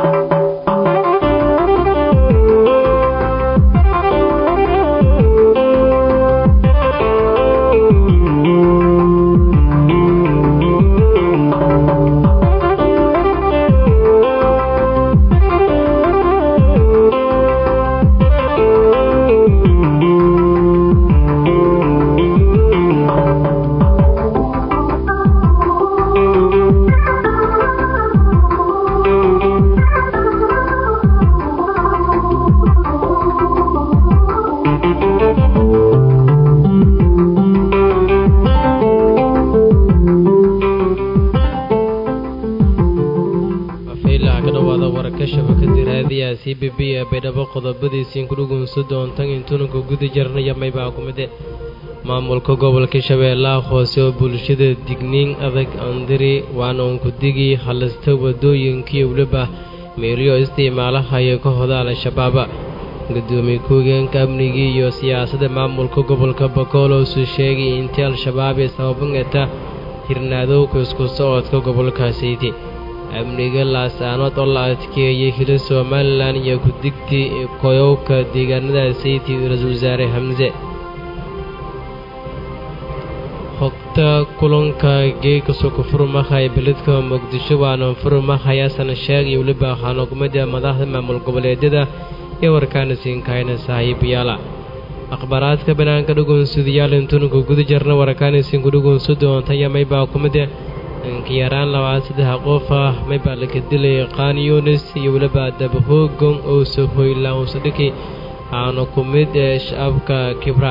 c b b ee baydhabo qodobadiisiin ku dhugunsa doontan intuunanka guda jarnaya maybaa ku mide maamulka gobolka shabeellaha hoose oo bulshada digniin adag andiri waana uunku digii halista wadooyinkii weliba meelyo isticmaalahaya ka hoda al-shabaaba gudoomiye ku-higeenka amnigii iyo siyaasadda maamulka gobolka bakoolowsu sheegay intii al-shabaab ee sababangata hirnaadowka isku socodka gobolkaasaydi amniga laasaanood oo la adkeeyey hila somalilan iyo ku-digtii koyowka deegaanadaasaydi ra-iisul wasaare hamse hogta kulanka geeka suku furmahay beledka muqdisho waana furmahayaasan sheeg iyo weliba xanukumada madaxda maamul goboleedyada ee warkaana siinkahayna saaxiibayaala akhbaaraadka banaanka dhugunsudayaal intuunanka guda jarna warkaanisiinku dhugunsu doontaya maybaa kumide inkayaraan labaad saddex qof ah maybaa laka dilay qaan yunis iyo weliba dabahoogon oo sohoylaan usadhiki aana ku mid ee shacabka kibra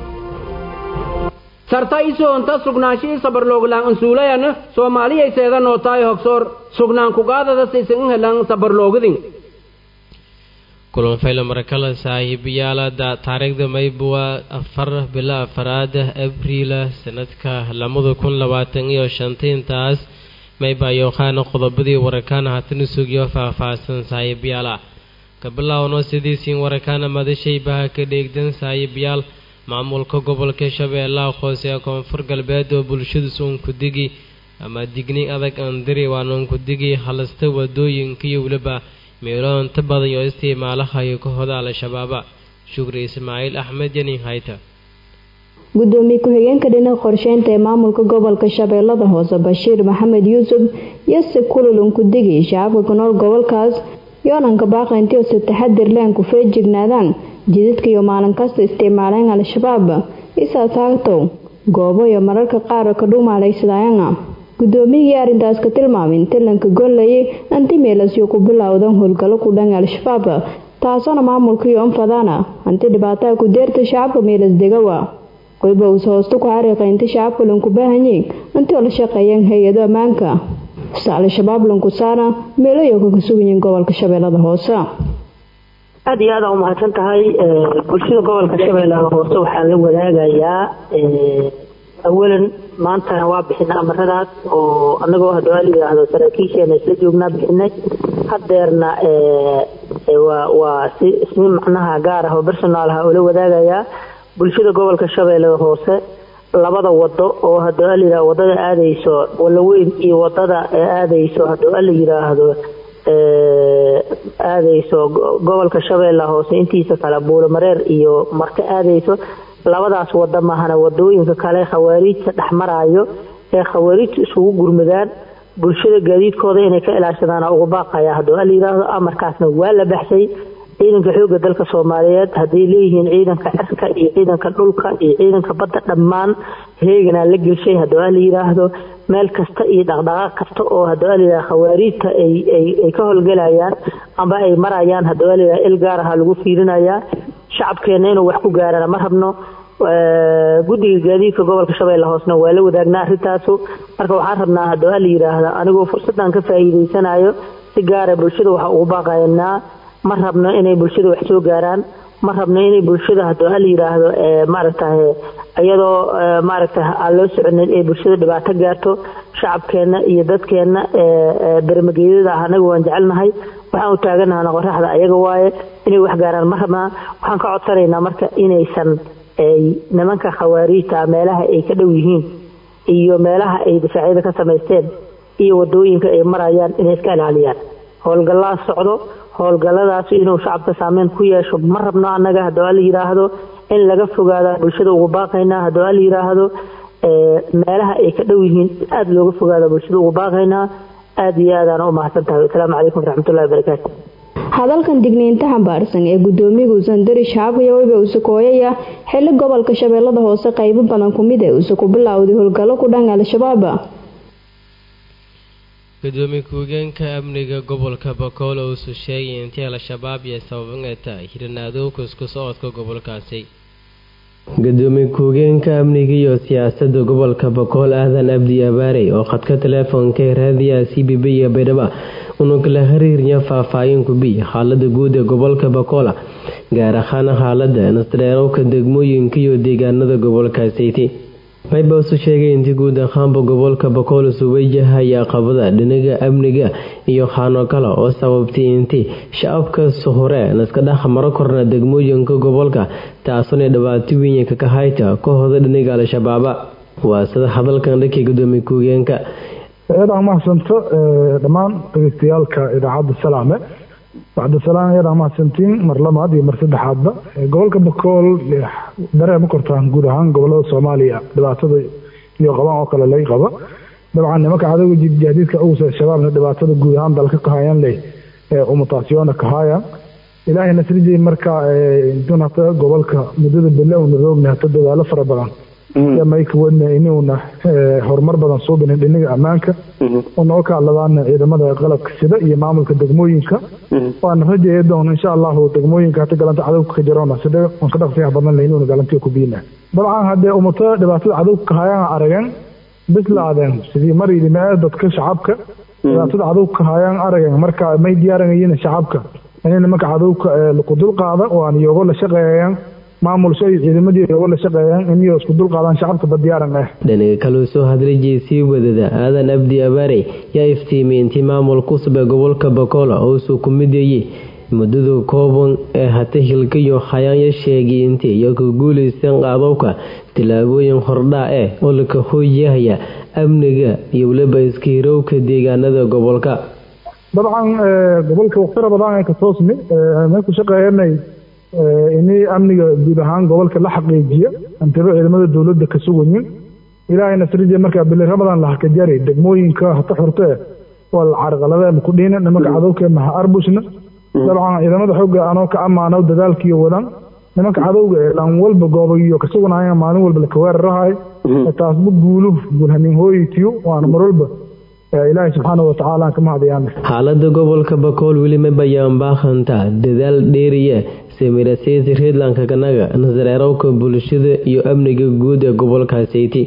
sarta isoonta sugnaanshihii sabarlooglaan ansuulayan soomaaliyay seedanoo tahay hogsoor sugnaan kugaadada saysan in helan sabarloogidin kulan fayla marakala saaxiibayaala taariikhda maybuwa afar bila afaraada abriila sanadka lamada kun labaatan iyo shanta intaas mayba yooqaana qodobadii warakaana hatana sugiyo faah-faahsan saaxiibayaala ka bilaawno sidiisiin warakaana madashaybaha ka dheegdan saaxiibayaal maamulka gobolka shabeellaha hoose ee koonfur galbeed oo bulshadiis uunku digi ama digni adag andiri waana uunku digi halista wadooyinka iyo weliba meelo inta badan oo isticmaalahayo ka hoda al-shabaaba shukri ismaaciil axmed yanin hayta gudoomiye ku-xigeenka dhinaca qorsheynta ee maamulka gobolka shabeellada hoose bashiir maxamed yuusuf yose kululun ku digi shacabka ku nool gobolkaas yoonanka baaqaynti ose taxadir leen ku feejignaadaan jidadka iyo maalin kasta isticmaaleen al-shabaab isaa taagtow goobo iyo mararka qaar ka dhuumaalaysadayana gudoomiyigii arrintaas ka tilmaamay in talanka gollayay antimeelasyo ku bilowdan howlgallo ku dhan al-shabaab taasoona maamulka iyo anfadana hanti dhibaataa ku deerta shacabka meelas degawa qoyba uuse hoosta ku xariiqa inta shacabka lanku baahanyay intoo la shaqeeyeen hay-ado ammaanka se al-shabaab lanku saana meeloyoka ka sugayiin gobolka shabeellada hoose aada iyo aada umahadsan tahay bulshada gobolka shabeellaha hoose waxaan la wadaagayaa awalan maantana waa bixinay amaradaas oo anagoo hadwaa la yidhaahdo saraakiisheena isla joognaa bixinay hadeerna waa si ismi macnaha gaar ah oo personaal ah oo la wadaagayaa bulshada gobolka shabeellada hoose labada wado oo hadwaa la yidhahdo wadada aadayso walaweyn iyo wadada aadayso hadwaa la yidhaahdo aadayso gobolka shabeellaha hoose intiisa kale buulamareer iyo marka aadayso labadaas wada mahana wadooyinka kale khawaariijta dhexmaraayo ee khawaariijta isugu gurmadaan bulshada gaadiidkooda inay ka ilaashadaan ugu baaqaya hadduu la yidhaahdo amarkaasna waa la baxshay ciidanka xooga dalka soomaaliyeed hadday leeyihiin ciidanka cirka iyo ciidanka dhulka iyo ciidanka badda dhammaan heeganaa la gelshay hadduu la yidhaahdo meel kasta iyo dhaqdhaqaaq kasta oo hadduu la yidhahdo khawaariijta ay ka howlgelayaan amba ay marayaan hadduu la yidhahdo il gaar aha lagu fiirinayaa shacabkeena inuu wax ku gaarana ma rabno guddiga gaadiidka gobolka shabeelle hoosna waa la wadaagnaa arrintaasu marka waxaan rabnaa hadduu la yidhaahda anigoo fursaddan ka faa'iidaysanayo si gaara bulshada waxa ugu baaqayanaa ma rabno inay bulshada wax soo gaaraan ma rabno inay bulshada hadduu la yidhaahdo maaragtay iyadoo maaragtay aan loo soconin ay bulshada dhibaato gaarto shacabkeenna iyo dadkeenna bermageedada ah anaga waan jecelnahay waxaan u taaganahana qoraxda ayaga waaye inay wax gaaraan ma rabnaa waxaan ka codsanaynaa marka inaysan nimanka khawaariijta meelaha ay ka dhow yihiin iyo meelaha ay difaacyada ka samaysteen iyo wadooyinka ay marayaan inay iska ilaaliyaan howlgallaa socdo howlgalladaas inuu shacabka saameyn ku yeesho ma rabno annaga haddii la yidhaahdo in laga fogaada bulshada ugu baaqaynaa haddii la yidhaahdo meelaha ay ka dhow yihiin aada looga fogaada bulshada ugu baaqaynaa aada iyo aadaan u mahadsan tahay asalaamu calaykum waraxmatullahi wabarakaatu hadalkan digniinta xambaarsan ee gudoomiyaga usandari shacabka weliba usakooyaya xili gobolka shabeellada hoose qaybo badan kumid ee use ku bilowday howlgallo ku dhan al-shabaab gudoomiye ku-higeenka amniga gobolka bakool oo usu sheegay intii al-shabaab iyo sababaneta hiranaado kusku socodka gobolkaasi gudoomiye ku-higeenka amniga iyo siyaasadda gobolka bakool aadan abdi abaarey oo khadka teleefonka raadiyaha c b b iyo baydhaba unu kala xiriirya faahfaahin ku bi xaalada guud ee gobolka bakola gaar ahaan xaalada nasdheerowka degmooyinka iyo deegaanada gobolkaasiti mayba usu sheegay intii guud ahaanba gobolka bakool isu wajahaya qabada dhinaga amniga iyo xaano kale oo sababtay intii shacabkaas hore naska dhex maro korna degmooyinka gobolka taasuna dhibaato weyn ka hayta kooxda dhinaga al-shabaaba waa sida hadalkan dhankii gudoomiye ku-higeenka iyadaan mahadsanto dhammaan dhegeystayaalka idaacadda salaame bacda salaam iyadaan mahadsantiin mar labaad iyo mar saddexaadba gobolka bakool dareema kortaan guud ahaan gobolada soomaaliya dhibaatada iyo qabaan oo kale lay qaba dabcan nimanka cadowga jihadiidka ugusa shabaabna dhibaatada guud ahaan dalka kahayaan leh umutaasyoona kahayaan ilaahay nasrijay marka intun hata gobolka muddada belle una roogna hata dadaalo fara badan mayka wadna inuuna horumar badan suubinin dhinaga ammaanka unoo kaaladaana ciidamada qalabka sida iyo maamulka degmooyinka waana rajaya doon insha allahu degmooyinka hata galanta cadowga ka jaroona sida aan ka dhaqsiyaha badan leh inuuna galantiya ku biina dabcan haddee umato dhibaatada cadowga kahayaan arageen bislaadeen sidii mar yidhi dadka shacabka dhibaatada cadowga kahayaan arageen marka may diyaaranayiin shacabka inay nimanka cadowga laku dulqaada waan iyogo la shaqeeyaan maamulsho iyo ciidamadii iyogo la shaqeeyaan inay isku dulqaadaan shacabka badiyaaran ah dhinaga kaleu soo hadlay jeesii wadada aadan abdi abaarey yaa iftiimiyey intii maamul cusub ee gobolka bakola oo suu ku mideeyey muddada kooban ee hata hilkayo hayaanya sheegay intii iyo ka guulaysan qaadowka tillaabooyin hordhaa eh oo laka hooyahaya amniga iyo weliba iska hirowka deegaanada gobolka dabcan gobolka waqtira badan ay ka toosni may ku shaqeeyanay inay amniga guud ahaan gobolka la xaqiijiya antaba ciidamada dowladda ka sugayin ilaahay nasrije markaa bili ramadan la hakajari degmooyinka hata xurte waa la carqaladeen ku dhiina nimanka cadowka maha arbushna dabcan ciidamada xooga anoo ka ammaano dadaalkiiyo wadan nimanka cadowga ee dhan walba goobayo ka sugnaya maalin walba laka weerarahay taasba guulu guulhamin hooyitiyo waana mar walba ilaahay subxaana watacaala ka mahadayaan xaalada gobolka bakool weli ma bayaan baaqanta dadaal dheeriya samirasiisi reedlanka kanaga nasareerowka bulshada iyo amniga guud ee gobolkaasiti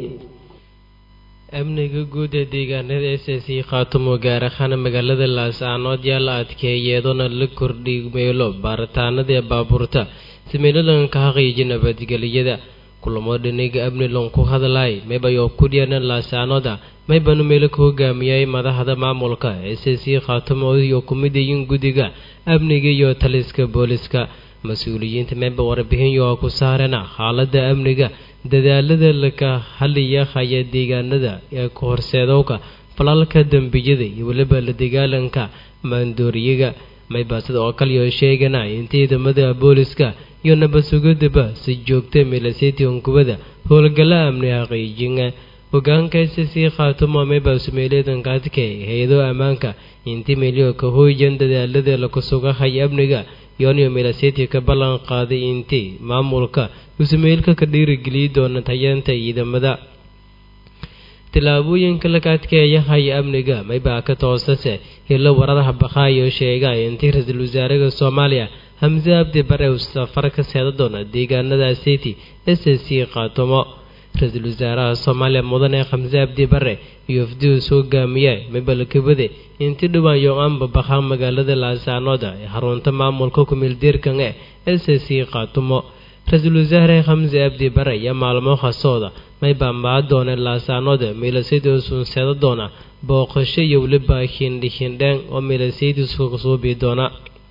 amniga guud ee deegaanada s c khaatumo gaar ahaan magaalada laascaanood yaa la adkeeyay iyadoona la kordhi meelo baaritaanada ee baabuurta si meeladan ka xaqiiji nabadgeliyada kulamo dhiniga amnilon ku hadlay maybayo kudhiyana laascaanooda maybanu meelo ka hogaamiyay madaxda maamulka s c khaatumo iyo kumidayin guddiga amniga iyo taliska booliska mas-uuliyiinta meeba warbixinyo ku saarana xaalada amniga dadaalada laka haliya haya deegaanada ee ka horseedowka falalka dembiyada iyo weliba la dagaalanka maandooriyaga maybasida oo kaliyo sheegana in ciidamada booliska iyo nabad sugadaba si joogta milasetian kubada howlgalla amni xaqiijina hogaanka sc khaatumo maybasumeeleedankaadke hay-ado ammaanka inti milyo ka hooyan dadaalada laku sugahaya amniga yooniyo milaseti ka ballan qaaday intii maamulka usumeelka ka dhiirigeliyi doona tayeenta ciidamada tillaabooyinka laka adkeeya haya amniga maybaa ka toosase hilo waradaha bakaayo sheega intii ra-iisul wasaaraha soomaaliya hamse abdi bare uu safar ka seeda doona deegaanada seti s c khaatumo ra-iisul wasaaraha soomaaliya mudane khamse abdi bare iyo wafdius hogaamiye mabalkabade inti dhowaan yo-aanba bakhaa magaalada laasaanooda ee xarunta maamulka kumeeldeerkan e s c khaatumo ra-iisul wasaare khamse abdi bare iyo maalmo khasooda maybaa maa doona laasaanooda miilasaydiis unseeda doona booqasho iyo weliba hindhihindheen oo miilasaydiis suubi doona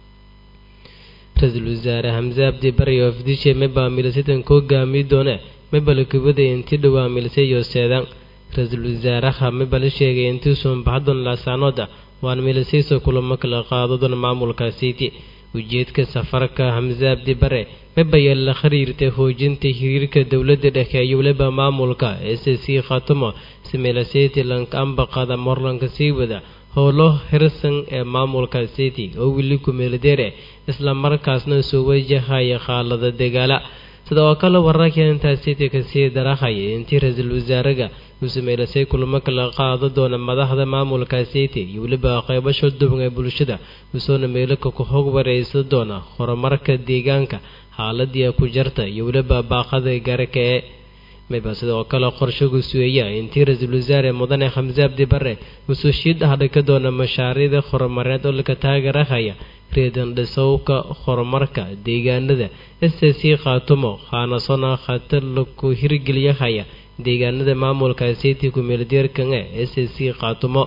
ra-iisul wasaare hamse abdi bare iyo wafdishe maybaa miilasaydan ka hogaamiyi doone mabalkabada inti dhowaa miilsayo seedan ra-iisul wasaaraha mabala sheegay intii suunbaxadon laasaanooda waana meelaseysa kulamo kala qaado doona maamulka city ujeedka safarka xamse abdi bare mabaya la khariirtay hoojinta xiriirka dowladda dhexe iyo weliba maamulka s c khatumo si meelaseti lankaamba qaada morlanka sii wada howlo hirsan ee maamulka city oo weli kumeeldeere isla markaasna soo wajahaya khaalada dagaala sida oo kale wararka intaa city kasii darahaya intii ra-iisul wasaaraga uu sameelasay kulamo kala qaado doona madaxda maamulka city iyo weliba qeybasho duban ee bulshada usoona meelaka ku hog wareysan doona horumarka deegaanka xaaladii ku jarta iyo weliba baaqada gaarka ee mayba sidoo kale qorshagu sueeya intii ra-iisul wasaare mudane xamse abdi bare usoo shiid ah dhika doona mashaariicda horumareed oo laka taageerahaya reedan dhisowka horumarka deegaanada s c khaatumo khaanasona khatar laku hirgeliyahaya deegaanada maamulka city kumeeldeerkan e s c khaatumo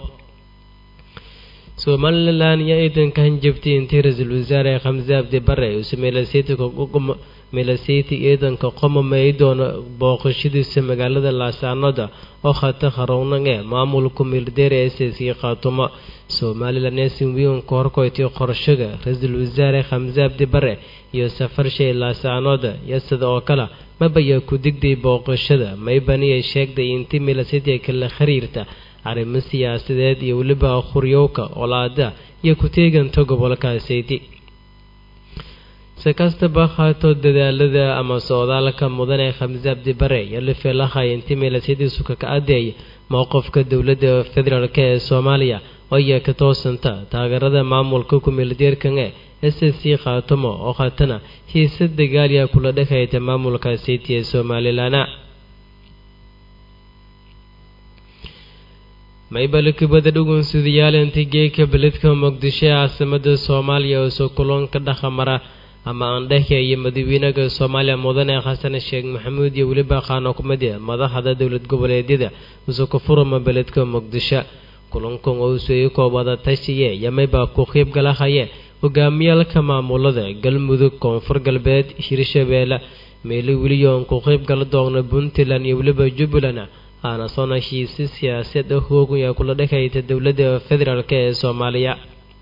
somalilan iyo ciidanka hanjabtay intii ra-iisul wasaare xamse abdi bare uu meelaseti ciidanka qomamay doona booqashadiisa magaalada laasaanoda oo khata harownan ee maamulka meeldeer s c khaatumo somalilan eesin wiin ka horkoytay qorshaga ra-iisul wasaare xamse abdi bare iyo safar shay laasaanoda iyo sida oo kale mabaya ku digday booqashada maybaniya sheegday intii meelaseti kala xiriirta arrimo siyaasadeed iyo weliba quryowka olaada iyo ku-teeganta gobolka sayti si kastaba haato dadaalada ama socdaalka mudane xamse abdi bare iyo lifeelahay intii meelasetiisu kaka adeeya mowqifka dowladda federaalk ee soomaaliya oya ka toosanta taageerada maamulka kumeeldeerkan ee s c khaatumo oo khatana hiise dagaaliya kula dhexayta maamulka city ee somalilan maybalakibada dhugunsudayaal inta geeka beledka muqdisho ee caasimada soomaaliya oo soo kulanka dhaqamara ama aandhexya iyo madaxweynaha soomaaliya mudane xasan sheekh maxamuud iyo weliba qaano kumid madaxda dowlad goboleedyada usukufurama beledka muqdisho kulankan oo usueyi koobada tashiye yamaybaa ku qiib galahaye hogaamiyaalka maamulada galmudug koonfur galbeed hirshabeelle meelo weliyoon ku qiib gala doona puntland iyo weliba jubbaland aana soona heshiisi siyaasaed ah hoogan ee kula dhexayta dowladda federaalk ee soomaaliya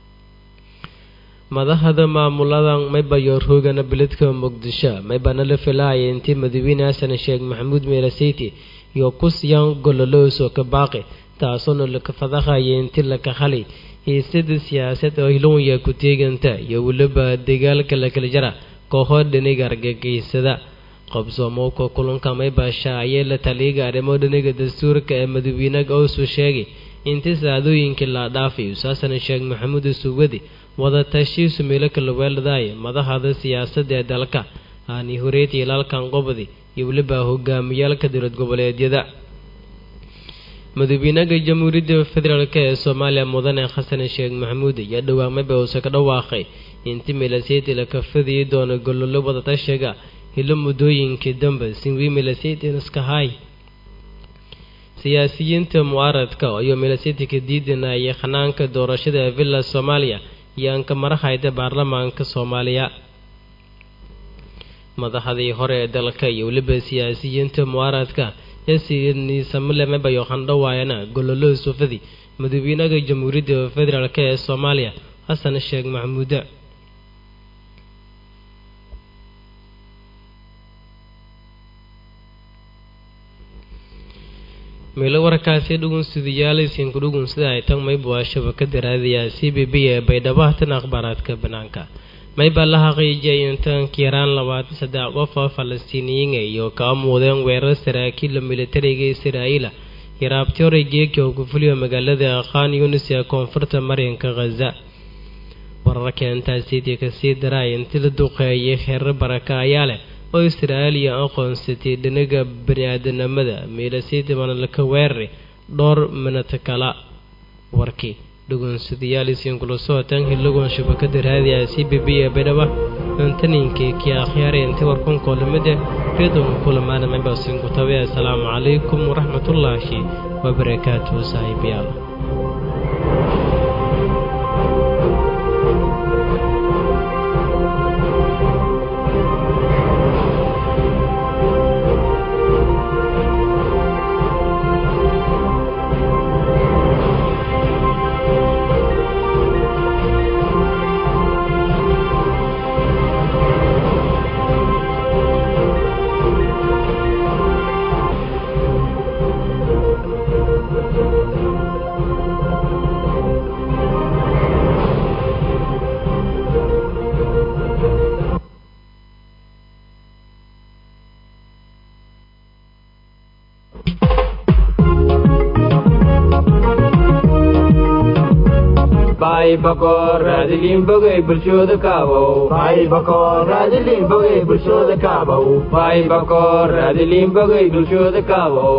madaxda maamuladan maybayo roogana beledka muqdisho maybana la filahaya intii madaxweyne xasan sheekh maxamuud meelaseyti iyo kusyaan gololooso ka baaqi taasoona laka fadahaya intii laka halay hiisada siyaasad oo hilownya ku teeganta iyo weliba dagaalka lakala jara kooxo dhaniga argagiysada qabsoomowka kulanka maybasha ayee la taliyaga arrimo dhaniga dastuurka ee madaxweynaha oosu sheegay intii saacadooyinkii la dhaafay usaasana sheekh maxamuud suwadi wadatashiisu meelo kala weeladaaya madaxda siyaasadda ee dalka aani horeed ilaalkan qobdi iyo weliba hogaamiyaalka dowlad goboleedyada madaxweynaha jamhuuriyadda federaalk ee soomaaliya mudane xasan sheekh maxamuud ayaa dhawaamaba uuse ka dhawaaqay intii meelaseyti la kafadiyi doono gololo wadatashiga hilo muddooyinkii dambe sinwi meelasetynaskahay siyaasiyiinta mucaaradka iyo meelaseti ka diidanayay khanaanka doorashada villa soomaaliya iyo anka marahayda baarlamaanka soomaaliya madaxdii hore ee dalka iyo weliba siyaasiyiinta mucaaradka yesiniisamilemebayo handhawaayana gololo sufadi madaxweynaha jamhuuriyadda federaalk ee soomaaliya xasan sheekh maxamuuda meelo warkaasi dhugunsidayaalisiinku dhugunsida ay tan mayba waa shabakada raadiyaa c b b ee baydhabo hatan akhbaaraadka banaanka mayba la xaqiijiyay intanka yaraan labaatan saddex qof oo falastiiniyiin iyo kaa muudeen weerar saraakiila militariga israa'iila yaraabti horay geeki oo ku fuliyo magaalada khan yunis ee koonfurta maryanka khaza wararka intaasiiti kasii daray intii la duqeeyay heerar baraka ayaa leh oo israa'iiliya aqoonsatay dhinaga bani-aadanimada meelasiiti manalka weerari dhowr minata kala warkii dhugunsadayaaliisiinkula socotaan hilagoon shabakada raadiya c b b ee baydhaba antaninkii kii akhyaaray intii warkunkoolamida redon kulamaana mabasiinku tabe assalaamu calaykum waraxmatullaahi wabarakaatuhu saaxiibayaal baay bakool raadiliin bogey bulshooda kaabow baay bakool raadiliin bogey bulshooda kaabow baay bakool raadiliin bogey bulshooda kaabow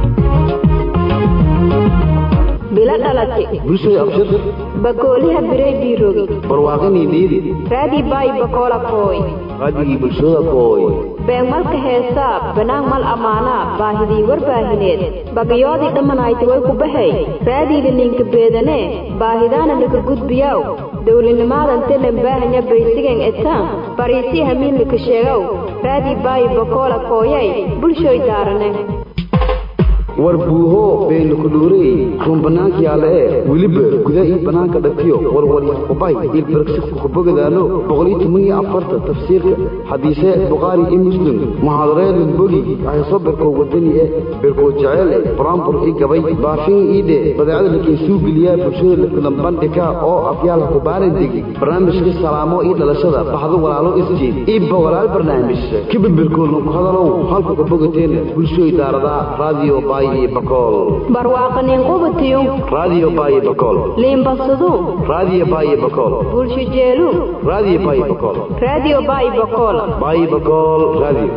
bilo dhalate bulshada abshir bakooliha biray biirogi barwaaqinii dhiidi raadii baay bakoola kooy raadigii bulshada kooy beenmalka heesaa banaan mal ammaanaa baahidii warbaahineed bagayoodii dhamanayti way ku baxay raadiida linka beedanee baahidaana laka gudbiyaw dowlinimaadan telen baahanya baysigan etaan bariisii hamiinlaka sheegow raadii baayi bakoola kooyay bulshoy daarane war buuho beenu ku dhuurey run bannaanka yaalla ee weliba gudaa ii bannaanka dhatiyo warwaryaqubay ilbaragsiku kubogadaano boqoliyo toban iyo afarta tafsiirka xadiise bukhaari iyo muslim muxaadareedun bogi ahayso berkoo wadani e berkoo jeceel e buraanbur ii gabay baafin ii dhe badeecada lakeensuu geliyaa bulshada lakulanbandhika oo afyaal kubaanan degi barnaamijka salaamo ii dhalashada baxdo walaalo isjeed ii bogolaal barnaamij kibibirkoolna ku hadalow halku kabogateen bulshooy daaradaa raadiyo baay barwaaqanin qubatiyu raadiyo baaye bakool liimbasadu raadiyo baaye bakool bulsho jeelu raadiyo baaye bakool raadiyo baayi bakool baaye bakool raadiyo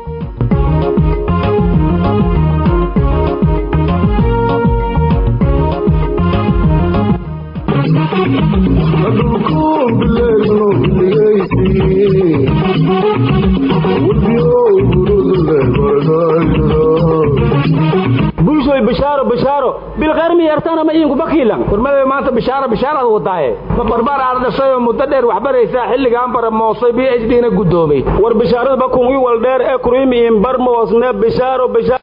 bulshoy bishaaro bishaaro bilkhayr miyartana ma iinku bakiilan kurmada maanta bishaaro bishaaraad wadaaye ma barbaar aad dhashay oo muddo dheer wax baraysaa xilligaan bara moosay b h d na guddoomay war bishaarada bakun ii wal dheer ee kuriimiin bar moosne bishaaro bishaaro